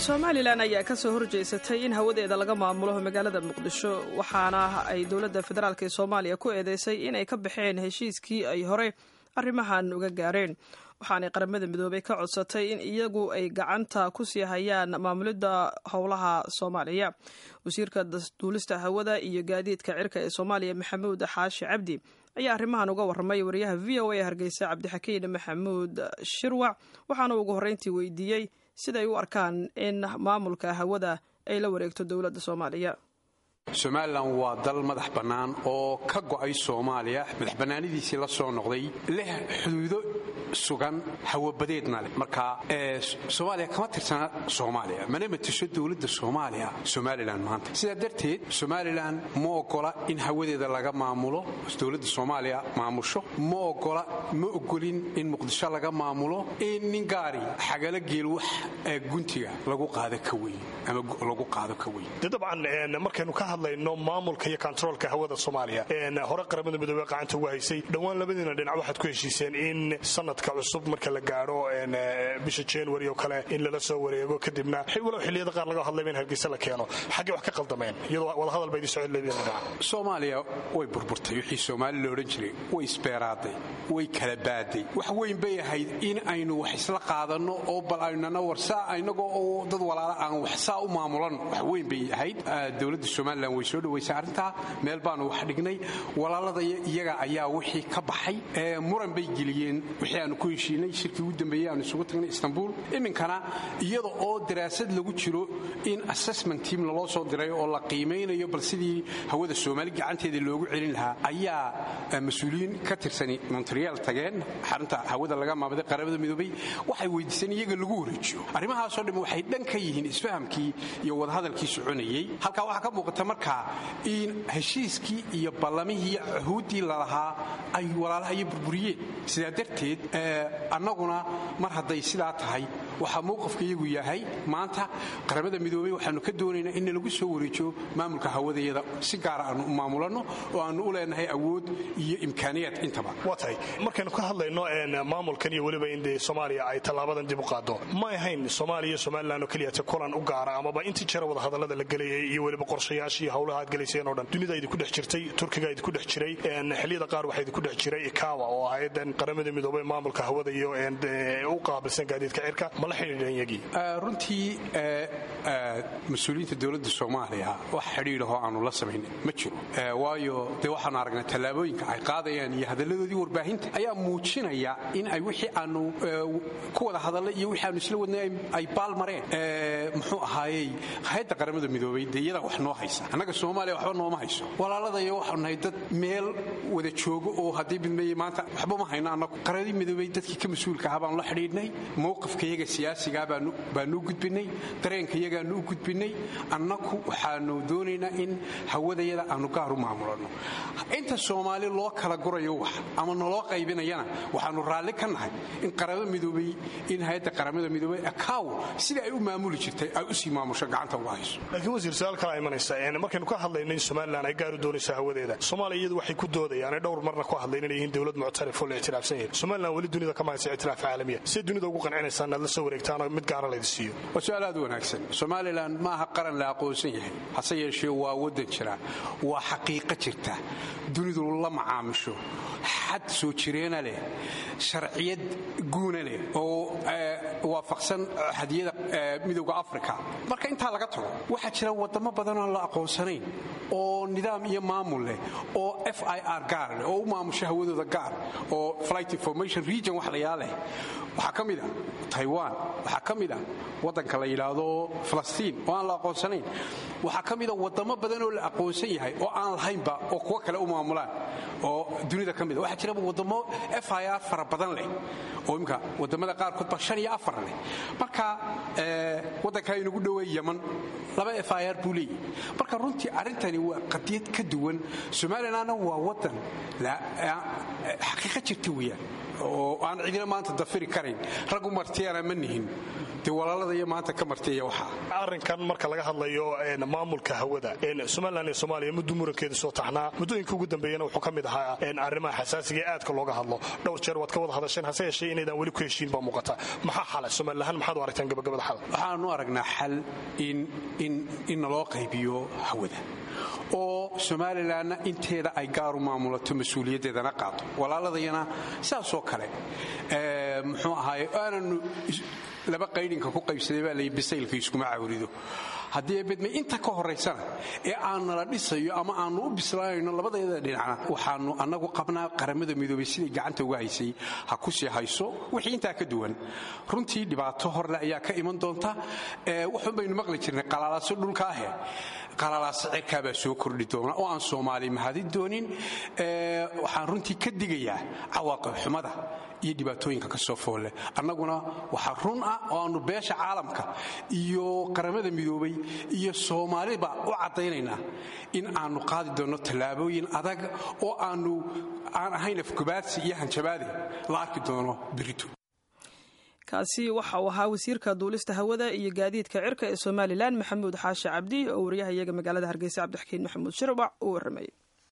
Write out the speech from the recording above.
somalilan ayaa ka soo horjeysatay in hawadeeda laga maamulo magaalada muqdisho waxaana ay dowladda federaalk ee soomaaliya ku eedeysay inay ka baxeen heshiiskii ay hore arrimahan uga gaareen waxaanay qaramada midoobay ka codsatay in iyagu ay gacanta ku sii hayaan maamulidda howlaha soomaaliya wasiirka duulista hawada iyo gaadiidka cirka ee soomaaliya maxamuud xaashi cabdi ayaa arrimahan uga warramay wariyaha v o a hargeysa cabdixakiin maxamuud shirwac waxaana ugu horreyntii weydiiyey siday u arkaan in maamulka hawada ay la wareegto dowladda soomaaliya somalilan waa dal madax bannaan oo ka go'ay soomaaliya madax bannaanidiisii la soo noqday leh xuduudo sugan hawabadeedna leh marka soomaaliya kama tirsana soomaaliya mana matisho dowladda soomaaliya somalilan maanta sidaa darteed somalilan ma ogola in hawadeeda laga maamulo dowladda soomaaliya maamusho ma ogola ma ogolin in muqdisho laga maamulo in nin gaari xagala geel wax guntiga lagu qaado ka weyn ama lagu qaado ka weyn markaynu ka hadlayno maamulka iyo kontaroolka hawada soomaaliya hore qaramada midoobey gacanta ugu haysay dhowaan labadiina dhinac waxaad ku heshiiseen in sanadka cusub marka la gaadho bisha january oo kale in lala soo wareego kadibna walow xilliyada qaar laga hadlayba in hargeysa la keeno xaggay wax ka qaldameen iyadoo wadahadal ba idin socon labadiina dhinac soomaaliya way burburtay wixii soomaali la odhan jiray way isbeeraaday way kala baaday wax weyn bay ahayd in aynu wax isla qaadanno oo bal aynana warsaa inagoo oo dad walaala aan wax saa u maamulan wax weyn bay ahayd dowladda somalilan way soo dhawaysay arrintaa meel baanu wax dhignay walaalada iyaga ayaa wixii ka baxay muran bay geliyeen wixii aanu ku heshiinay shirkii ugu dambeeyey aanu isugu tagnay istanbul iminkana iyada oo daraasad lagu jiro in assessment team laloo soo diray oo la qiimaynayo bal sidii hawada soomaali gacanteeda loogu celin lahaa ayaa mas-uuliyiin ka tirsani montreal tageen xarunta hawada laga maamaday qaramada midoobay waxay weydiiseen iyaga lagu wareejiyo arrimahaasoo dhan waxay dhan ka yihiin isfahamkii iyo wadahadalkii soconayey halkaa waxaa ka muuqata markaa in heshiiskii iyo ballamihii cuhuuddii lalahaa ay walaalaha iyo burburiyeen sidaa darteed annaguna mar hadday sidaa tahay waxaa mowqafka iyagu yahay maanta qaramada midoobey waxaanu ka doonaynaa in lagu soo wareejiyo maamulka hawadayada si gaara aanu u maamulanno oo aanu u leenahay awood iyo imkaaniyaad intaba waa tahay markaynu ka hadlayno maamulkan iyo weliba in dee soomaaliya ay tallaabadan dib u qaado ma ahayn soomaaliya iyo somalilan oo keliyata kulan u gaara amaba intii jira wadahadallada la gelayay iyo weliba qorshayaashii hawlaha aad gelayseen oo dhan dunida idinku dhex jirtay turkiga idinku dhex jiray xilliyada qaar waxaa idinku dhex jiray ikawa oo ahayadan qaramada midoobey maamulka hawada iyo u qaabilsan gaadiidka cirka ma la xidhiidheen yagii runtii mas-uuliyiinta dowladda soomaaliya wax xidhiidhahoo aanu la samayn ma jiro waayo dee waxaanu aragnay tallaabooyinka ay qaadayaan iyo hadalladoodii warbaahinta ayaa muujinaya in ay wixii aanu ku wada hadallay iyo wixii aanu isla wadnay ay baalmareen muxuu ahaayey hay-adda qaramada midoobey dee iyadaa wax noo haysa annaga soomaaliya waxba nooma hayso walaaladayo waxaanu nahay dad meel wada joogo oo haddii midmeeye maanta waxba ma hayno annagu qaradii midoobey dadkii ka mas-uulka ahaa baanu la xidhiidhnay mowqifka iyaga siyaasigaa baanu u gudbinay dareenka iyagaanu u gudbinay annagu waxaanu doonaynaa in hawadayada aanu gaar u maamulanno inta soomaali loo kala gurayo wax ama naloo qaybinayana waxaanu raalli ka nahay in qaramo midoobey in hay-adda qaramada midoobey akaw sida ay u maamuli jirtay ay usii maamusho gacanta uga hayso laakiin wasiir su-aal kala imanaysa markaynu ka hadlayno in somalilan ay gaari doonayso hawadeeda soomaaliya iyadu waxay ku doodayaan ay dhowr marna ku hadlayn inay yihiin dowlad muctarif oo la ictiraafsan yahay somalilan weli dunida kama haysa ictiraaf caalamiya siday dunida ugu qancinaysaan inaad la soo wareegtaan oo mid gaara laydi siiyo waa su-aal aad u wanaagsan somalilan ma aha qaran la aqoonsan yahay hase yeeshee waa waddan jira waa xaqiiqo jirta dunidu la macaamisho xad soo jireena leh sharciyad guuna leh oo waafaqsan xadiyada midowda africa marka intaa laga tago waxaa jira wadamo badanoo la aqoonsanayn oo nidaam iyo maamul leh oo f i r gaar leh oo u maamusho hawadooda gaar oo flight information region wax layaa leh waxaa ka mid a taiwan waxaa ka mid a waddanka la yidhaahdo falastiin oo aan la aqoonsanayn waxaa ka mida wadamo badan oo la aqoonsan yahay oo aan lahaynba oo kuwo kale u maamulaan oo dunida ka mida waxaa jira wadamo f i r fara badan leh oo imka wadamada qaarkood ba shan iyo afar leh marka waddankaa inagu dhoweey yaman laba f i r buu leeyahy marka runtii arrintani waa qadiyad ka duwan somalilanna waa waddan xaqiiqa jirta weeyaan oo aan cidina maanta dafiri karayn raggu martiyana ma nihin dee walaalada iyo maanta ka martiya waxaa arrinkan marka laga hadlayo maamulka hawada somalilan iyo soomaaliya muddu murankeedu soo taxnaa muddooyinka ugu dambeeyana wuxuu ka mid ahaa arrimaha xasaasiga ee aadka looga hadlo dhowr jeer waad ka wada hadasheen hase yeeshee inaydaan weli ku heshiin baa muuqata maxaa xala somalilahaan maxaad u aragtaan gabagabada xal waxaanu aragnaa xal in naloo qaybiyo hawada oo somalilanna inteeda ay gaaru maamulato mas-uuliyaddeedana qaado walaaladayana sidaasoo kale muxuu ahaaye aananu laba qaydhinka ku qaybsaday baa layi bisaylka iskuma cawrido haddii bedme inta ka horaysana ee aan nala dhisayo ama aanu u bislaanayno labadayada dhinacna waxaanu annagu qabnaa qaramada midoobay siday gacanta uga haysay ha ku sii hayso wixii intaa ka duwan runtii dhibaato horle ayaa ka iman doonta waxun baynu maqli jirnay qalaalaaso dhulkaahe qalaalaaso cirkaabaa soo kordhi doona oo aan soomaali mahadin doonin waxaan runtii ka digayaa cawaaqib xumada iyo dhibaatooyinka ka soo foolle annaguna waxaa run ah oo aannu beesha caalamka iyo qaramada midoobay iyo soomaaliba u caddaynaynaa in aannu qaadi doonno tallaabooyin adag oo aannu aan ahayn afgubaadsi iyo hanjabaade la arki doono birito kaasi waxa uu ahaa wasiirka duulista hawada iyo gaadiidka cirka ee somalilan maxamuud xaashi cabdi oo wariyaha iyaga magaalada hargeysa cabdixakiin maxamuud shirbac uu warramayay